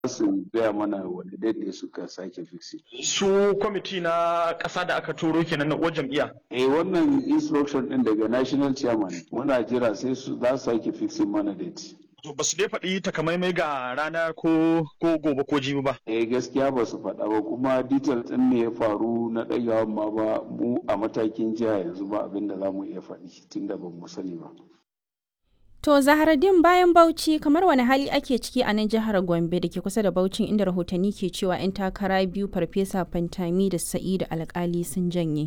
su gaya mana wani daidai suka sake fixi. Su kwamiti na ƙasa da aka turo kenan na uwar jam'iyya. Eh wannan instruction din daga national chairman muna jira sai su za su sake fixin mana date. To ba su dai faɗi takamaimai ga rana ko ko gobe ko jibi ba. Eh gaskiya ba su faɗa ba kuma detail ɗin ne ya faru na ɗagawan ma ba mu a matakin jiha yanzu ba abin da za mu iya faɗi tunda ba mu sani ba. To Zaharaddin bayan Bauchi kamar wani hali ake ciki a nan jihar Gombe da ke kusa da Bauchin inda rahotanni ke cewa 'yan takara biyu Farfesa Fantami da Sa'idu Alkali sun janye.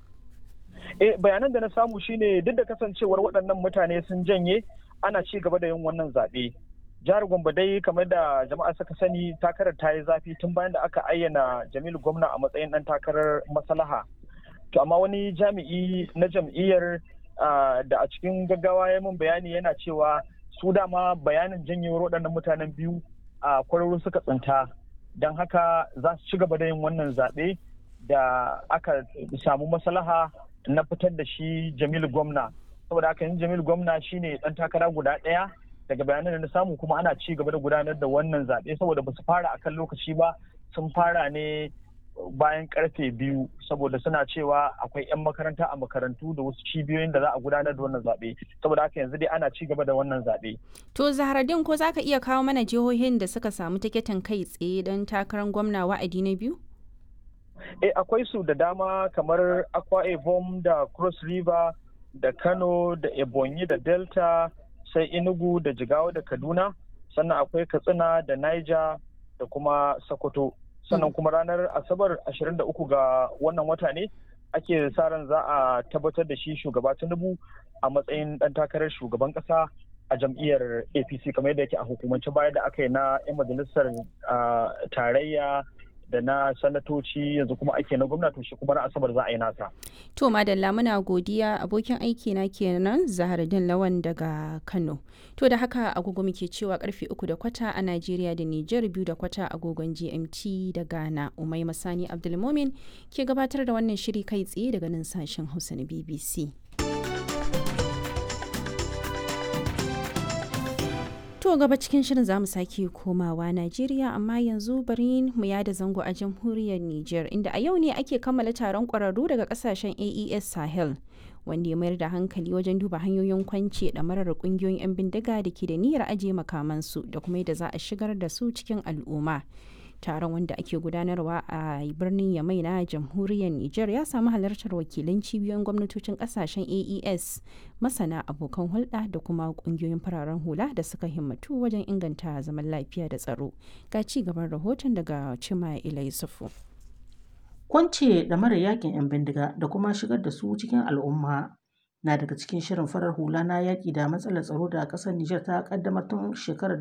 Eh bayanan da na samu shine duk da kasancewar waɗannan mutane sun janye ana ci gaba da yin wannan zaɓe. Jihar Gombe dai kamar da jama'a suka sani takarar ta yi zafi tun bayan da aka ayyana Jamilu Gwamna a matsayin ɗan takarar maslaha. To amma wani jami'i na jam'iyyar Uh, da a cikin gaggawa ya min bayani yana cewa su dama bayanin janyewar waɗannan mutanen biyu a uh, kwararru suka tsinta don haka za su ci gaba da yin wannan zaɓe da aka samu maslaha na fitar da shi jamilu gwamna saboda haka yin jamilu gwamna shine ɗan takara guda ɗaya daga bayanan da na samu kuma ana ci gaba da gudanar da wannan zaɓe saboda ba su fara akan lokaci ba sun fara ne bayan karfe biyu saboda suna cewa akwai 'yan makaranta a makarantu da wasu cibiyoyin da za a gudanar da wannan zaɓe saboda haka yanzu dai ana ci gaba da wannan zaɓe. To Zaharaddin ko za ka iya kawo mana jihohin da suka samu tiketin kai tsaye don takarar gwamna wa'adi na biyu? Eh akwai su da dama kamar Akwa Ibom da Cross River da Kano da Ebonyi da Delta sai Enugu da Jigawa da Kaduna sannan akwai Katsina da Niger da kuma Sokoto. sannan kuma ranar asabar 23 ga wannan wata ne ake sa ran za a tabbatar da shi shugaba tinubu a matsayin dan takarar shugaban kasa a jam'iyyar apc kamar yadda yake a hukumance baya da aka yi na 'yan majalisar tarayya da na sanatoci yanzu kuma ake na gwamnati shi kuma na asabar za a yi nasa. To madalla muna godiya abokin aiki na kenan Zahardin Lawan daga Kano. To da haka agogo muke cewa karfe uku da kwata a Najeriya da Nijar biyu da kwata agogon GMT da Ghana. Umai Masani Abdulmomin ke gabatar da wannan shiri kai tsaye daga nan sashen Hausa na BBC. To gaba cikin shirin za mu sake komawa Najeriya amma yanzu bari mu yada zango a jamhuriyar Nijar inda a yau ne ake kammala taron ƙwararru daga ƙasashen AES Sahel wanda ya mayar da hankali wajen duba hanyoyin kwance ɗamarar ƙungiyoyin 'yan bindiga da ke da niyyar ajiye makamansu da kuma yadda za a shigar da su cikin al'umma. taron wanda ake gudanarwa a birnin yamai na jamhuriyar niger ya samu halartar wakilan cibiyoyin gwamnatocin kasashen aes masana abokan hulɗa da kuma ƙungiyoyin fararen hula da suka himmatu wajen inganta zaman lafiya da tsaro ga ci gaban rahoton daga cima ila yusufu kwance da mara yakin 'yan bindiga da kuma shigar da su cikin al'umma na daga cikin shirin farar hula na yaƙi da matsalar tsaro da ƙasar Nijar ta ƙaddamar tun shekarar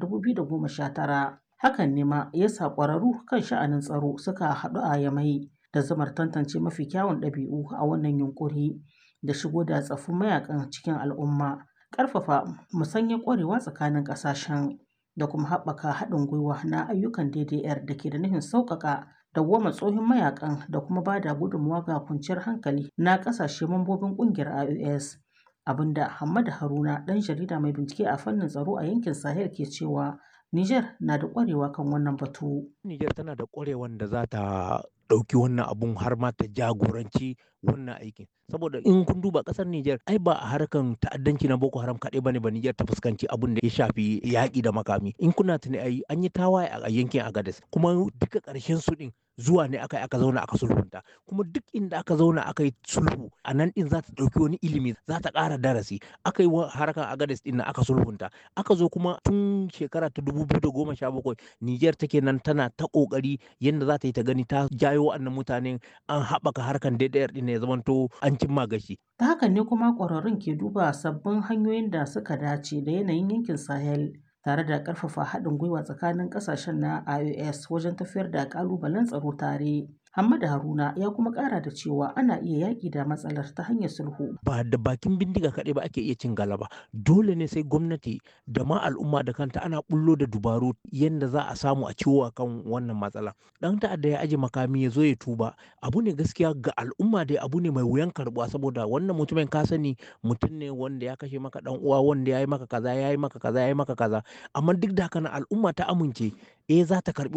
2019 hakan ne ma ya sa ƙwararru kan sha'anin tsaro suka haɗu a yamai da zamar tantance mafi kyawun ɗabi'u a wannan yunƙuri da shigo da tsaffin mayakan cikin al'umma ƙarfafa musanyar ƙwarewa tsakanin ƙasashen da kuma haɓaka haɗin gwiwa na ayyukan DDR da ke da nufin sauƙaƙa dawwama tsohon mayakan da kuma ba da gudunmawa ga kwanciyar hankali na ƙasashe mambobin ƙungiyar IOS abinda Hamad Haruna ɗan jarida mai bincike a fannin tsaro a yankin Sahel ke cewa Niger na da ƙwarewa kan wannan batu. Niger tana da ƙwarewan da za ta ɗauki wannan abun har ma ta jagoranci wannan aikin. Saboda in kun duba ƙasar Niger ai ba a harkan ta'addanci na Boko Haram kaɗai bane ba Niger ta fuskanci abun da ya shafi yaƙi da makami. In kuna tuni ai an yi tawaye a yankin Agadez kuma duka ƙarshen su ɗin zuwa ne aka aka zauna aka sulhunta kuma duk inda aka zauna aka yi sulhu a nan din za ta ɗauki wani ilimi za ta ƙara darasi aka yi harkar agades din aka sulhunta aka zo kuma tun shekara ta dubu biyu da goma sha bakwai niger take nan tana ta ƙoƙari yadda za ta yi ta gani ta jayo wa'annan mutanen an haɓaka harkar DDR din ya zamanto an cimma gashi. ta hakan ne kuma ƙwararrun ke duba sabbin hanyoyin da suka dace da yanayin yankin sahel tare da ƙarfafa haɗin gwiwa tsakanin ƙasashen na IOS wajen tafiyar da ƙalubalen tsaro tare. Hamada Haruna ya kuma ƙara da cewa ana iya yaƙi da matsalar ta hanyar sulhu. Ba da bakin bindiga kaɗai ba ake iya cin galaba. Dole ne sai gwamnati da ma al'umma da kanta ana bullo da dubaru yadda za a samu a ciwo kan wannan matsala. Ɗan ta'adda ya aje makami ya zo ya tuba. Abu ne gaskiya ga al'umma dai abu ne mai wuyan karɓuwa saboda wannan mutumin ka sani mutum ne wanda ya kashe maka ɗan uwa wanda ya yi maka kaza ya yi maka kaza ya yi maka kaza. Amma duk da haka al'umma ta amince eh za ta karɓi